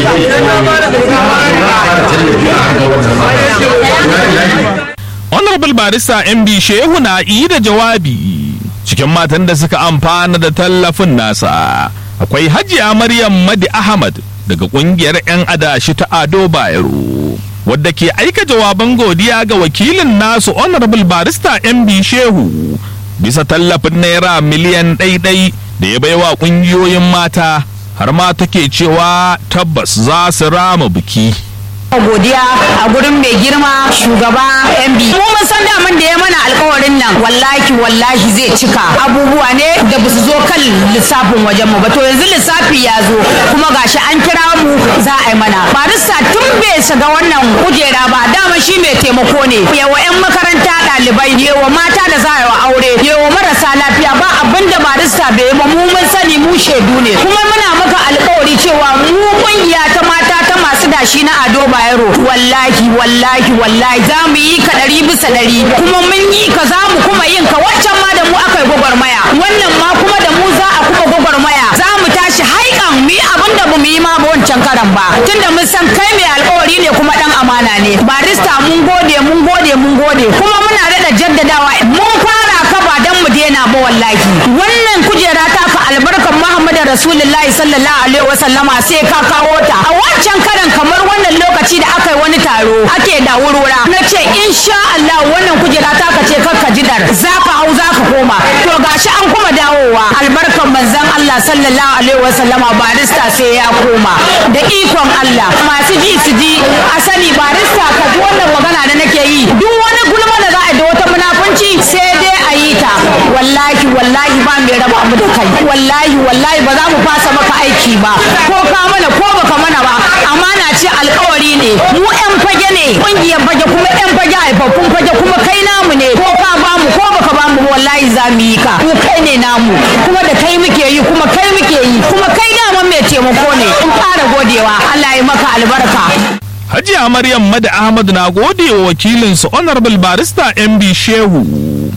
honorable barista mb shehu na yi da jawabi cikin matan da suka amfana da tallafin nasa akwai hajiya maryam madi ahmad daga kungiyar 'yan adashi ta ado bayero wadda ke aika jawaban godiya ga wakilin nasu honorable barista mb shehu bisa tallafin naira miliyan ɗaiɗai da ya baiwa ƙungiyoyin mata har ma take cewa tabbas za su rama biki godiya a gurin mai girma shugaba MB. Mu mun san daman da ya mana alkawarin nan wallahi wallahi zai cika abubuwa ne da ba su zo kan lissafin wajen mu ba to yanzu lissafi ya zo kuma gashi an kira mu za a yi mana. Barista tun bai shiga wannan kujera ba dama shi mai taimako ne. Yawa 'yan makaranta ɗalibai yawa mata da za a yi wa aure yawa marasa lafiya ba abin da barista bai yi ba mu mun sani mu shaidu ne kuma muna maka alkawari cewa mu kungiya ta mata ta masu dashi na ado bayero wallahi wallahi wallahi za mu yi ka ɗari bisa ɗari kuma mun yi ka za mu kuma yin ka waccan ma da mu aka yi gwagwarmaya wannan ma kuma da mu za a kuma gwagwarmaya za mu tashi haikan mu yi abin da mu yi ma ba wancan karan ba tunda mun san kai mai alkawari ne kuma ɗan amana ne barista mun gode mun gode mun gode kuma muna daɗa jaddadawa mun fara ka ba don mu daina ba wallahi wannan kujera ta ka albarkan muhammadu rasulullahi sallallahu alaihi wasallama sai ka kawo ta a wancan karan kamar wannan lokaci da aka yi wani taro ake da wurwura na ce insha Allah wannan kujera ta ka ce kakka jidar za ka hau za ka koma to gashi an kuma dawowa albarkan manzon Allah sallallahu alaihi wasallama barista sai ya koma da ikon Allah masu ji su ji a sani barista ka ji wannan magana da nake yi duk wani gulma da za a yi da wata munafunci sai dai a yi ta wallahi wallahi ba mai raba mu da kai wallahi wallahi ba za mu fasa maka aiki ba ko ka mana ko baka mana ba amana ce alkawari ne mu yan fage ne kungiyar fage kuma yan fage haifaffun fage kuma kai namu ne ko ka ba mu ko baka ba mu wallahi za mu yi ka mu kai ne namu kuma da kai muke yi kuma kai muke yi kuma kai daman mai taimako ne in fara godewa Allah ya maka albarka Hajiya Maryam Mada Ahmad na gode wa wakilinsu Honorable Barista MB Shehu.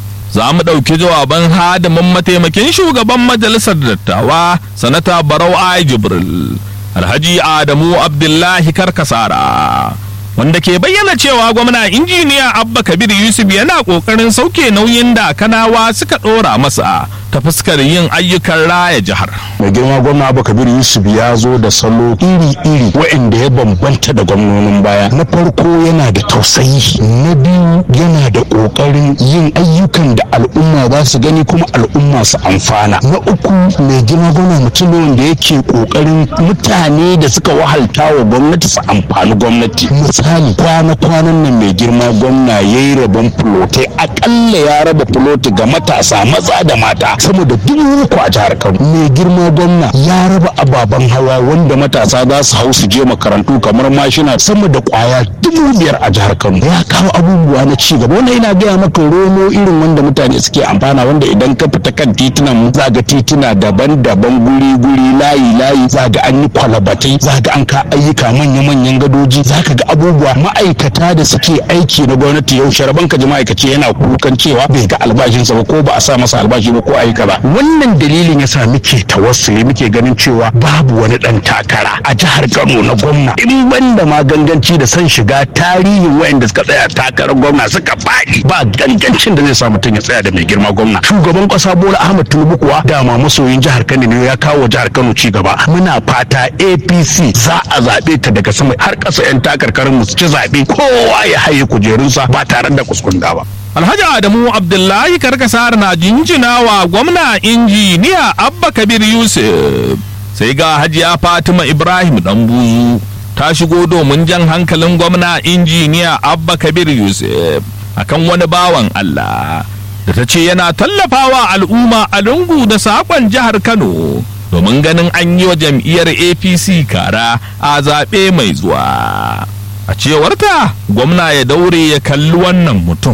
Za mu ɗauki jawaban hadimin mataimakin shugaban majalisar dattawa sanata Barau Ai Jibril. Alhaji Adamu Abdullahi Karkasara. Wanda ke bayyana cewa gwamna injiniya Abba Kabir Yusuf yana ƙoƙarin sauke nauyin da kanawa suka ɗora masa ta fuskar yin ayyukan raya jihar. mai girma gwamna abu kabir yusuf ya zo da salo iri-iri waɗanda ya bambanta da gwamnonin baya na farko yana da tausayi na biyu yana da ƙoƙarin yin ayyukan da al'umma za su gani kuma al'umma su amfana na uku mai girma gwamna mutum ne wanda yake ƙoƙarin mutane da suka wahalta wa gwamnati su amfani gwamnati misali kwana-kwanan nan mai girma gwamna ya yi rabon fulotai akalla ya raba fuloti ga matasa maza da mata sama da dubu uku a jihar kano mai girma gwamna ya raba ababen hawa wanda matasa za su hau su je makarantu kamar mashina sama da kwaya dubu biyar a jihar kano ya kawo abubuwa na ci gaba wannan ina gaya maka romo irin wanda mutane suke amfana wanda idan ka fita kan titunan mu za ga tituna daban-daban guri-guri layi-layi za ga an yi kwalabatai za ga an ka ayyuka manya-manyan gadoji za ka ga abubuwa ma'aikata da suke aiki na gwamnati yau sharaban ka ji ma'aikaci yana kukan cewa bai ga albashinsa ba ko ba a sa masa albashi ba ko ayyuka ba wannan dalilin yasa muke tawassuli muke ganin cewa babu wani dan takara a jihar Kano na gwamna in banda ma ganganci da san shiga tarihin wayanda suka tsaya takarar gwamna suka faɗi ba gangancin da zai sa mutum ya tsaya da mai girma gwamna shugaban kasa Bola Ahmed Tinubu kuwa dama masoyin jihar Kano ne ya kawo jihar Kano ci gaba muna fata APC za a zaɓe ta daga sama har ƙasa 'yan takarkarin mu su ci zaɓe kowa ya haye kujerunsa ba tare da kuskunda ba. Alhaji Adamu Abdullahi Karkasar na jinjina wa gwamna injiniya Abba Kabir Yusuf. Sai ga Hajiya Fatima Ibrahim Ɗanbuzu ta shigo domin jan hankalin gwamna injiniya Abba Kabir Yusuf akan wani bawan Allah da ta ce yana tallafawa al'umma a lungu da saƙon jihar Kano domin ganin an yi wa jam'iyyar APC kara a zaɓe mai zuwa. A cewarta gwamna ya daure ya kalli wannan mutum.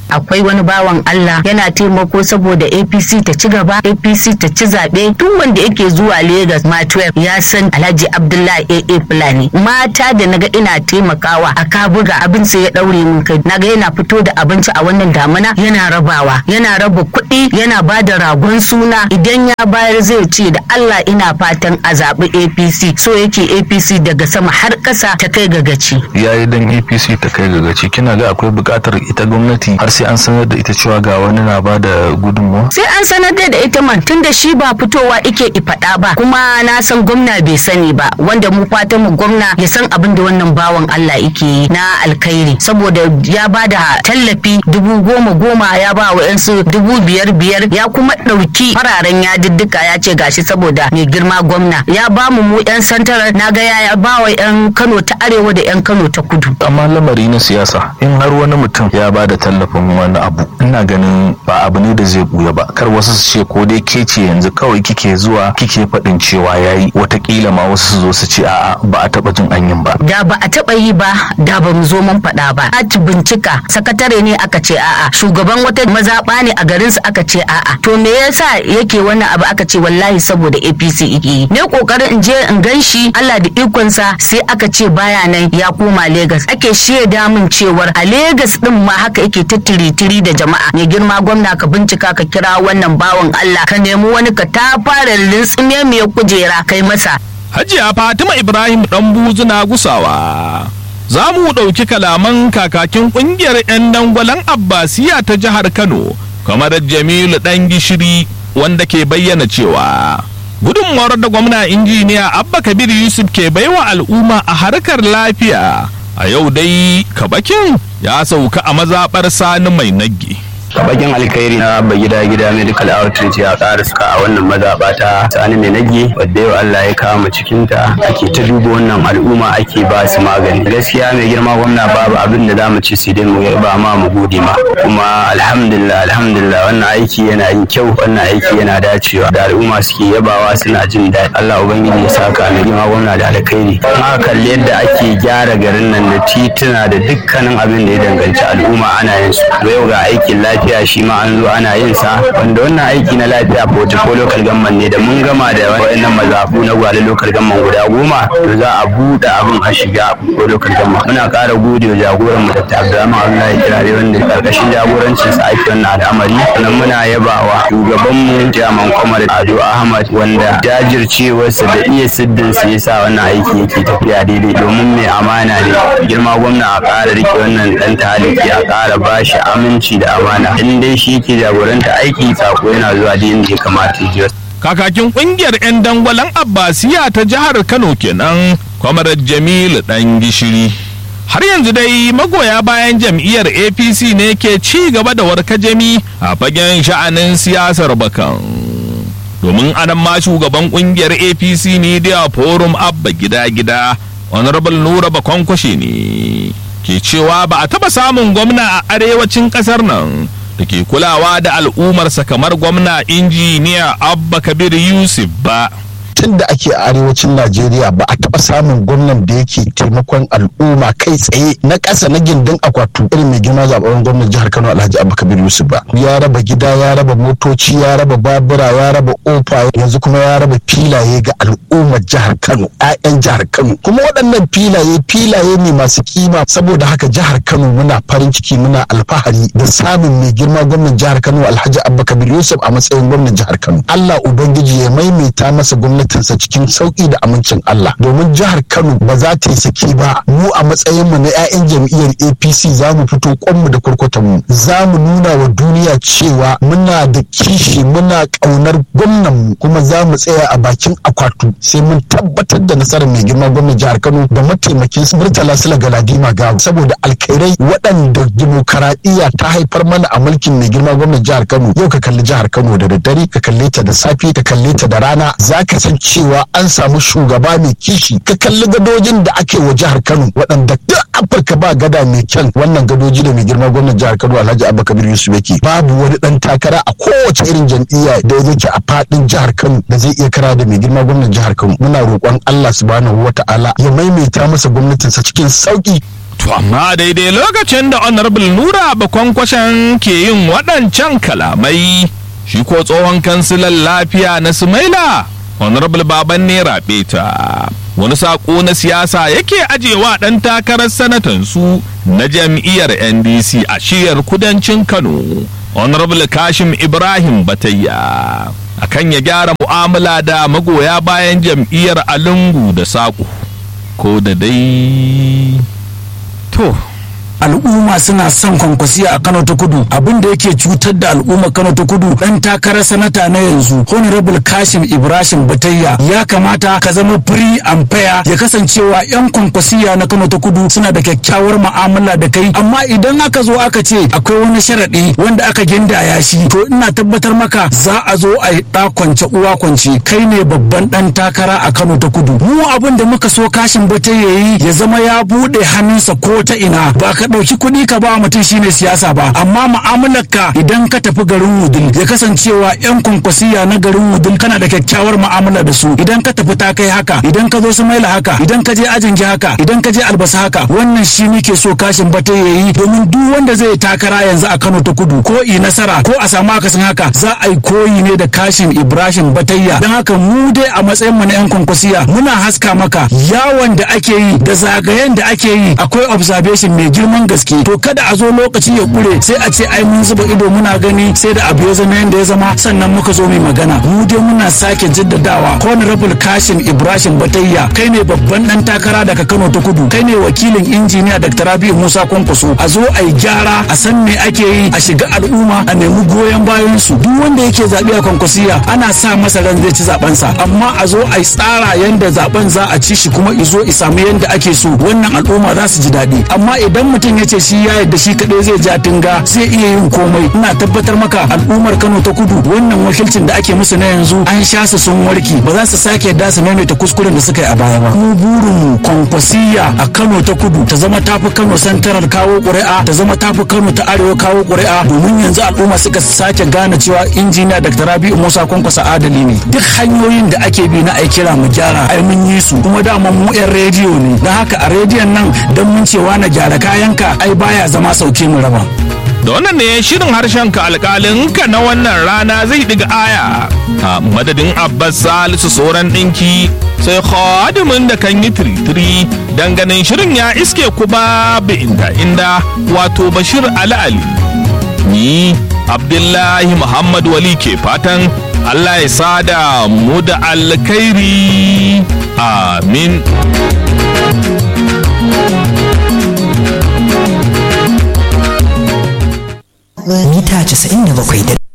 akwai wani bawan Allah yana taimako saboda APC ta ci gaba APC ta ci zaɓe duk wanda yake zuwa Lagos ma 12 ya san Alhaji Abdullahi AA Fulani mata da naga ina taimakawa a kabuga abin sai ya daure min kai naga yana fito da abinci a wannan damuna yana rabawa yana raba kuɗi yana ba da ragon suna idan ya bayar zai ce da Allah ina fatan a zaɓi APC so yake APC daga sama har ƙasa ta kai ga gaci yayi dan APC ta kai ga gaci kina ga akwai buƙatar ita gwamnati har sai an sanar da ita cewa ga wani na ba da gudunmawa sai an sanar da ita man tunda shi ba fitowa ike faɗa ba kuma na san gwamna bai sani ba wanda mu fatan mu gwamna ya san abin da wannan bawan Allah yake yi na alkhairi saboda ya ba da tallafi dubu goma goma ya ba wa yansu dubu biyar biyar ya kuma ɗauki fararen yadiddika ya ce gashi saboda mai girma gwamna ya ba mu mu yan santarar na ga ya ba wa yan Kano ta arewa da yan Kano ta kudu amma lamari na siyasa in har wani mutum ya ba da tallafin wani abu ina ganin ba abu ne da zai buya ba kar wasu su ce ko dai ke ce yanzu kawai kike zuwa kike faɗin cewa yayi watakila ma wasu su zo su ce a'a ba a taɓa jin anyin ba da ba a taɓa yi ba da ba mu zo mun faɗa ba a bincika sakatare ne aka ce a'a shugaban wata mazaɓa ne a garin su aka ce a'a to me yasa yake wannan abu aka ce wallahi saboda APC yake yi ne kokarin in je in gan shi Allah da ikonsa sai aka ce baya nan ya koma Lagos ake shaida min cewar a Lagos din ma haka yake ta tiri da jama'a mai girma gwamna ka bincika ka kira wannan bawan Allah ka nemi wani ka ta fara lintsime mai kujera kai masa Hajiya Fatima Ibrahim ɗan buzuna gusawa. Za mu ɗauki kalaman kakakin ƙungiyar 'yan dangwalen Abbasiya ta jihar Kano, kamar Jamilu ɗan gishiri wanda ke bayyana cewa. Gudunmawar da gwamna injiniya Abba Kabir Yusuf ke baiwa al'umma a harkar lafiya. A yau dai kabakin ya sauka a mazaɓar sani mai nagge. bakin alkhairi na ba gida gida medical outreach ya ƙara suka a wannan mazaɓa ta sani mai nage wadda yau Allah ya kama cikin ta ake ta duba wannan al'umma ake ba su magani gaskiya mai girma gwamna babu abin da zamu ci sai dai mu ba ma mu gode ma kuma alhamdulillah alhamdulillah wannan aiki yana yin kyau wannan aiki yana dacewa da al'umma suke yabawa suna jin daɗi Allah ubangiji ya saka mai girma gwamna da alkhairi ma kalli yadda ake gyara garin nan da tituna da dukkanin abin da ya danganci al'umma ana yin su yau ga aikin lafiya lafiya shi ma an zo ana yin sa wanda wannan aiki na lafiya ko local gamman ne da mun gama da wayannan mazafu na gwale local gamman guda goma to za a buɗe abin a shiga ko local gamman muna ƙara gode wa jagoran mu Dr. Abdulrahman Abdullahi Kirare wanda karkashin jagorancin sa ake wannan al'amari sannan muna yabawa shugaban mu Jaman Komar Ado Ahmad wanda jajircewarsa da iya siddin sa yasa wannan aiki yake tafiya daidai domin mai amana ne girma gwamna a ƙara rike wannan dan taliki a ƙara bashi aminci da amana in dai shi ke jagoranta aiki sako yana zuwa da inda ya kamata ya Kakakin kungiyar 'yan dangwalen Abbasiya ta jihar Kano kenan, Kwamarar Jamilu ɗan gishiri. Har yanzu dai magoya bayan jam'iyyar APC ne ke ci gaba da warkajami a fagen sha'anin siyasar bakan. Domin anan ma shugaban kungiyar APC Media Forum Abba gida-gida, Honorable Nura Bakonkwashe ne. Ke cewa ba a taɓa samun gwamna a arewacin ƙasar nan. da ke kulawa da al'ummarsa kamar gwamna injiniya abba kabir yusuf ba tun da ake a arewacin najeriya ba a taɓa samun gwamnan da yake taimakon al'umma kai tsaye na ƙasa na gindin akwatu irin mai girma zaɓen gwamnan jihar kano alhaji abba kabir yusuf ba ya raba gida ya raba motoci ya raba babura ya raba ofa yanzu kuma ya raba filaye ga al'ummar jihar kano 'ya'yan jihar kano kuma waɗannan filaye filaye ne masu kima saboda haka jihar kano muna farin ciki muna alfahari da samun mai girma gwamnan jihar kano alhaji abba kabir yusuf a matsayin gwamnan jihar kano allah ubangiji ya maimaita masa gwamnati gwamnatinsa cikin sauki da amincin Allah domin jihar Kano ba za ta yi saki ba mu a matsayin mu na 'ya'yan jam'iyyar APC za mu fito kwanmu da kurkutan mu za mu nuna wa duniya cewa muna da kishi muna ƙaunar gwamnan mu kuma za mu tsaya a bakin akwatu sai mun tabbatar da nasarar mai girma gwamnan jihar Kano da mataimakin Murtala Sula Galadima Gawo saboda alkhairai waɗanda dimokuraɗiyya ta haifar mana a mulkin mai girma gwamnan jihar Kano yau ka kalli jihar Kano da daddare ka kalle ta da safe ka kalle ta da rana za ka san cewa an samu shugaba mai kishi ka kalli gadojin da ake wa jihar Kano waɗanda duk Afirka ba gada mai kyan wannan gadoji da mai girma gwamnan jihar Kano Alhaji Abba Kabir Yusuf yake babu wani dan takara a kowace irin jam'iyya da yake a fadin jihar Kano da zai iya kara da mai girma gwamnan jihar Kano muna roƙon Allah subhanahu wata'ala ya maimaita masa gwamnatinsa cikin sauki To amma daidai lokacin da Honorable Nura Bakwankwashen ke yin waɗancan kalamai, shi ko tsohon kansilan lafiya na Sumaila, Honorable Baban Nera Beta. Wani saƙo na siyasa yake ajewa ɗan takarar sanatansu na jam'iyyar NDC a shiyar kudancin Kano, Honorable Kashim Ibrahim Batayya. Akan ya gyara mu'amala da magoya bayan jam'iyyar Alungu da Saƙo. Ko da dai. to al'umma suna son kwankwasiya a kano ta kudu abin da yake cutar da al'umma kano ta kudu dan takarar sanata na yanzu honorable kashim ibrahim batayya ya kamata ka zama free and fair ya kasancewa yan kwankwasiya na kano ta kudu suna da kyakkyawar mu'amala da kai amma idan aka zo aka ce akwai wani sharaɗi wanda aka gindaya shi to ina tabbatar maka za a zo a yi ɗa kwance uwa kwance kai ne babban dan takara a kano ta kudu mu abin da muka so kashin batayya yi ya zama ya buɗe hannunsa ko ta ina ba ka ɗauki kuɗi ka ba mutum shine siyasa ba amma mu'amalar ka idan ka tafi garin wudil ya kasancewa yan kwankwasiya na garin wudil kana da kyakkyawar mu'amala da su idan ka tafi ta kai haka idan ka zo su maila haka idan ka je ajin haka idan ka je albasa haka wannan shi muke so kashin bata yayi domin duk wanda zai takara yanzu a Kano ta kudu ko i nasara ko a samu akasin haka za a yi koyi ne da kashin Ibrahim Batayya don haka mu dai a matsayin mu na yan kwankwasiya muna haska maka yawon da ake yi da zagayen da ake yi akwai observation mai girman gaske to kada a zo lokaci ya kure sai a ce ai mun zuba ido muna gani sai da abu ya zama yanda ya zama sannan muka zo mai magana mu dai muna sake jaddadawa honorable kashin ibrahim batayya kai ne babban dan takara daga kano ta kudu kai ne wakilin injiniya dr rabi'u musa kwankwaso a zo a yi gyara a san me ake yi a shiga al'umma a nemi goyon bayan su duk wanda yake zaɓe a kwankwasiya ana sa masa ran zai ci zabensa amma a zo a yi tsara yanda zaben za a ci shi kuma izo i samu yanda ake so wannan al'umma za su ji daɗi amma idan mutum ya ce shi ya yarda shi kaɗai zai ja tunga zai iya yin komai ina tabbatar maka al'ummar kano ta kudu wannan wakilcin da ake musu na yanzu an sha su sun warke ba za su sake yarda su maimaita kuskuren da suka yi a baya ba mu burin kwankwasiya a kano ta kudu ta zama tafi kano santarar kawo ƙuri'a ta zama tafi kano ta arewa kawo ƙuri'a domin yanzu al'umma suka sake gane cewa injiniya dr rabi'u musa kwankwasa adali ne duk hanyoyin da ake bi na ai kira mu gyara ai mun yi su kuma dama mu yan rediyo ne don haka a rediyon nan don mun cewa na gyara kayanka ai baya zama sauke mu raba da wannan ne shirin harshen ka alkalin ka na wannan rana zai diga aya a madadin abbas salisu sauran ɗinki sai khadimin da kan yi tiritiri dan ganin shirin ya iske ku babu inda inda wato bashir ali ali ni abdullahi muhammad wali ke fatan allah ya sada mu da alkhairi amin mita 97